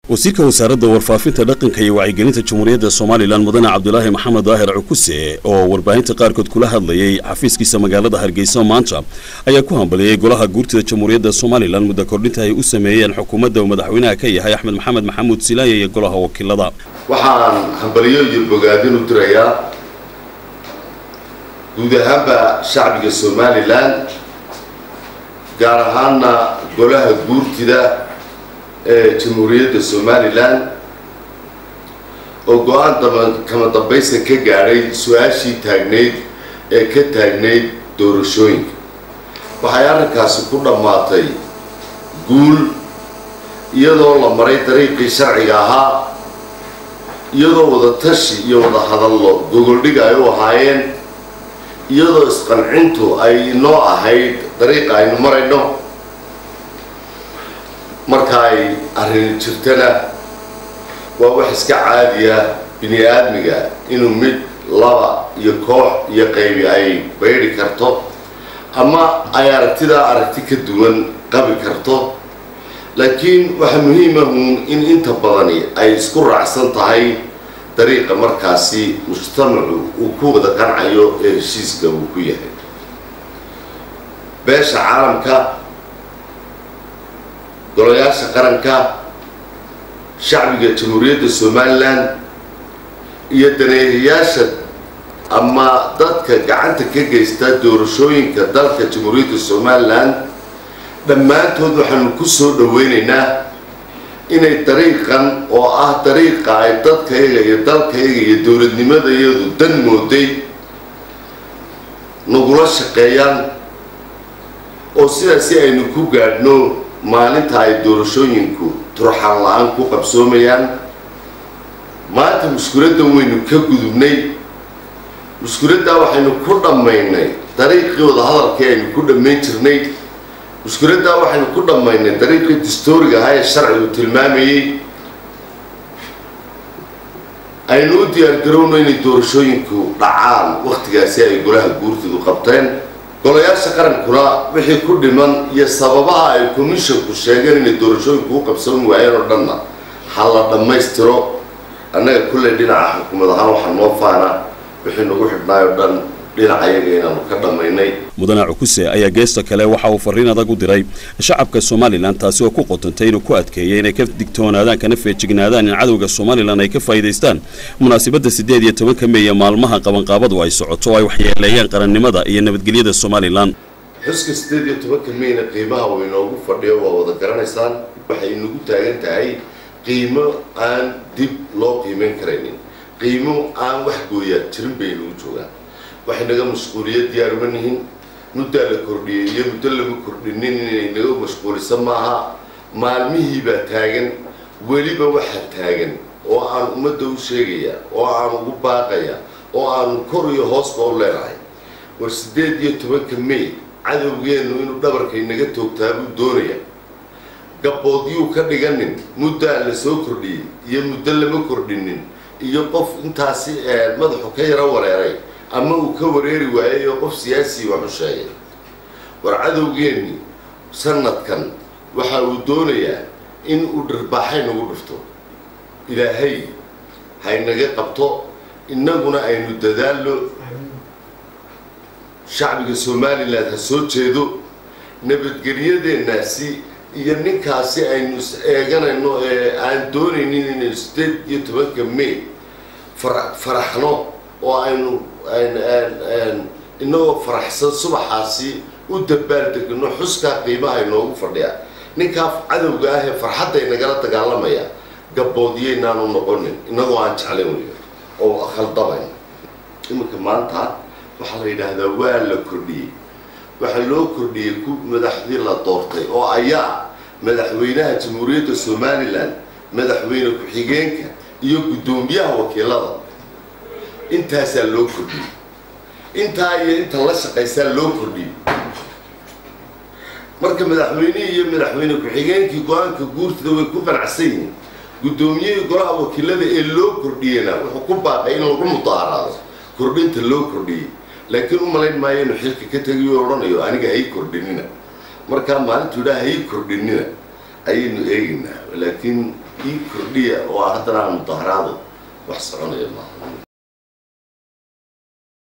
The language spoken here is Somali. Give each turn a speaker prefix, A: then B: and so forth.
A: wasiirka wasaaradda warfaafinta dhaqanka iyo wacyigelinta jamhuuriyadda somalilan mudane cabdulaahi maxamed daahir cukuse oo warbaahinta qaarkood kula hadlayay xafiiskiisa magaalada hargeysa maanta ayaa ku hambaliyey golaha guurtida jamhuuriyadda somalilan muddo kordhinta ay u sameeyeen xukuumadda uu madaxweynaha ka yahay axmed maxamed maxamuud silaaya iyo golaha wakiilada
B: waxaan hambaliyo iyo bogaadin u dirayaa guud ahaanba shacbiga somalilan gaar ahaana golaha guurtida ee jamhuuriyadda somalilan oo go-aan daba kama dambaysa ka gaadhay su-aashii taagnayd ee ka taagnayd doorashooyinka waxay arrinkaasi ku dhammaatay guul iyadoo la maray dariiqii sharciga ahaa iyadoo wada tashi iyo wada hadallo gogoldhig ay u ahaayeen iyadoo isqancintu ay inoo ahayd dariiqa aynu marayno marka ay arrin jirtana waa wax iska caadiya bini aadmiga inuu mid laba iyo koox iyo qaybi ay baydhi karto ama ay aragtidaa aragti ka duwan qabi karto laakiin waxaa muhiimahun in inta badani ay isku raacsan tahay dariiqa markaasi mujtamacu uu ku wada qancayo ee heshiiska uu ku yahay beesha caalamka golayaasha qaranka shacbiga jamhuuriyadda somalilan iyo daneeyayaasha ama dadka gacanta ka geysta doorashooyinka dalka jamhuuriyadda somalilan dhammaantood waxaanu ku soo dhaweynaynaa inay dariiqan oo ah dariiqa ay dadkayaga iyo dalkayaga iyo dowladnimadayadu dan mooday nagula shaqeeyaan oo sidaasi aynu ku gaadhno maalinta ay doorashooyinku turxaan la-aan ku qabsoomayaan maanta mushkuladdan waynu ka gudubnay mushkuladdaa waxaynu ku dhammaynay dariiqii wada hadalkii aynu ku dhammayn jirnay mushkuladdaa waxaynu ku dhammaynay dariiqii distooriga ahaa ee sharcigu tilmaamayey aynu u diyaargarowno inay doorashooyinku dhacaan wakhtigaasi ay golaha guurtidu qabteen golayaasha qarankuna wixii ku dhiman iyo sababaha ay commissionku sheegeen inay doorashooyinku u qabsan waayeen oo dhanna ha la dhammaystiro annaga kulley dhinaca xukuumad ahaan waxaa noo faana wixii nagu xidhnaay oo dhan dhinaca yaga inaanu ka dhammaynay
A: mudane cukuse ayaa geesta kale waxa uu fariin adag u diray shacabka somalilan taasi oo ku qotantay inuu ku adkeeyay inay ka digtoonaadaan kana feejignaadaan in cadowga somalilan ay ka faa'iidaystaan munaasabadda siddeed iyo tobanka meeye maalmaha qabanqaabadu ay socoto oo ay waxyeeleeyaan qarannimada iyo nabadgelyada somalilan
B: xuska siddeed iyo tobanka meyna qiimaha uu inoogu fadhiyo waa wada garanaysaan waxay inagu taagan tahay qiimo aan dib loo qiimayn karaynin qiimo aan wax gooyaa jirin bay inagu joogaan waxay naga mashquuliya diyaaruma nihin muddaa la kordhiyey iyo muddo lama kordhinin inay naga mashquulisa maaha maalmihii baa taagan weliba waxaa taagan oo aan ummadda u sheegaya oo aan ugu baaqaya oo aanu kor iyo hoosba u leenahay war siddeed iyo tobanka may cadowgeennu inuu dhabarka inaga toogtaa buu doonaya gabboodyuu ka dhiganin muddaa la soo kordhiyey iyo muddo lama kordhinin iyo qof intaasi madaxu ka yaro wareeray ama uu ka wareeri waayay oo qof siyaasii wax u sheegay war cadowgeenni sanadkan waxa uu doonayaa in uu dharbaaxay nagu dhufto ilaahay haynaga qabto innaguna aynu dadaallo shacbiga somalilan ha soo jeedo nabadgelyadeennaasi iyo ninkaasi aynu is eeganayno ee aan doonaynin inaynu siddeed iyo tobanka may fara faraxno oo aynu inagoo faraxsan subaxaasi u dabaaldegno xuskaa qiimaha inoogu fadhiya ninkaa cadowga ah ee farxadda inagala dagaalamaya gabboodiyaynaanu noqonin inagoo aan jeclayn wey oo khaldabayn iminka maanta waxaa la yidhaahdaa waa la kordhiyey waxaa loo kordhiyey ku madaxdii la doortay oo ayaa madaxweynaha jamhuuriyadda somalilan madaxweyne ku-xigeenka iyo guddoomiyaha wakiilada intaasaa loo kordhiyey intaa iyo inta la shaqaysaa loo kordhiyey marka madaxweynihii iyo madaxweyne ku-xigeenkii go-aanka guurtida way ku qanacsan yihiin guddoomiyihii golaha wakiilada ee loo kordhiyena wuxuu ku baaqay in lagu mudaaraado kordhinta loo kordhiyey laakiin u malayn maayo inuu xilka ka tegiyo odhanayo aniga hay kordhinina markaa maalintuu idhaa hay kordhinina ayaynu eegaynaa laakiin ii kordhiya oo haddana aan mudaharaado wax soconaya maaha